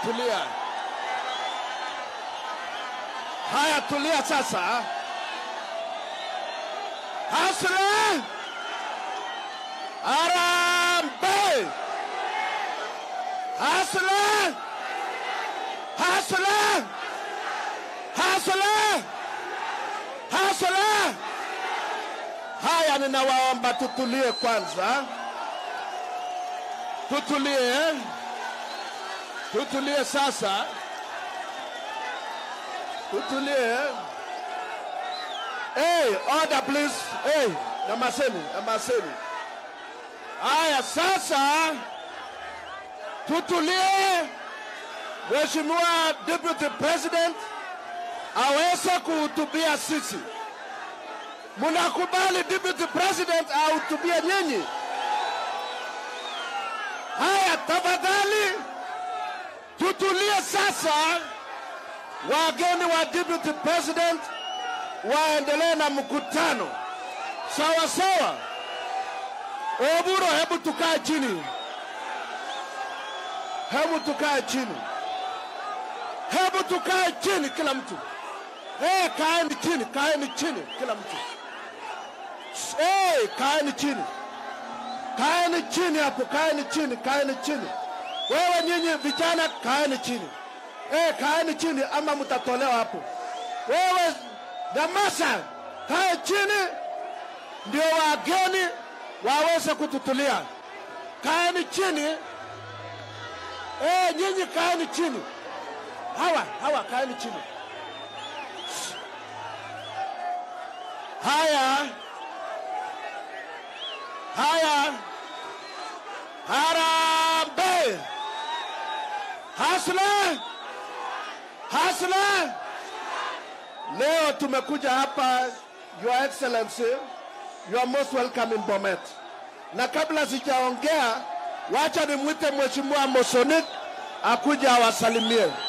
tulia. Haya, tulia sasa. Hasra Arambe, hasra hasra hasra hasra. Haya, ninawaomba tutulie kwanza, tutulie, tutulie sasa, tutulie. Hey, order please. Hey, namaseni, namaseni. Haya sasa, tutulie. Mheshimiwa Deputy President aweze kuhutubia sisi. Mnakubali Deputy President ahutubie nyinyi? Haya, tafadhali tutulie sasa. Wageni wa Deputy President waendelee na mkutano sawa sawa. Oburo, hebu tukae chini, hebu tukae chini, hebu tukae chini, kila mtu. Hey, kaeni chini, kaeni chini, kila mtu. Hey, kaeni chini, kaeni chini hapo, kaeni chini, kaeni chini. Wewe nyinyi vijana, kaeni chini. Hey, kaeni chini ama mtatolewa hapo. Wewe Damasa, kae chini ndio wageni waweze kututulia. Kaeni chini. Eh, nyinyi kaeni chini. Hawa, hawa kaeni chini. Haya. Haya. Harambe. Hasla. Hasla. Leo tumekuja hapa Your Excellency, you are most welcome in Bomet. Na kabla sijaongea, wacha nimwite Mheshimiwa Mosonik akuja awasalimie.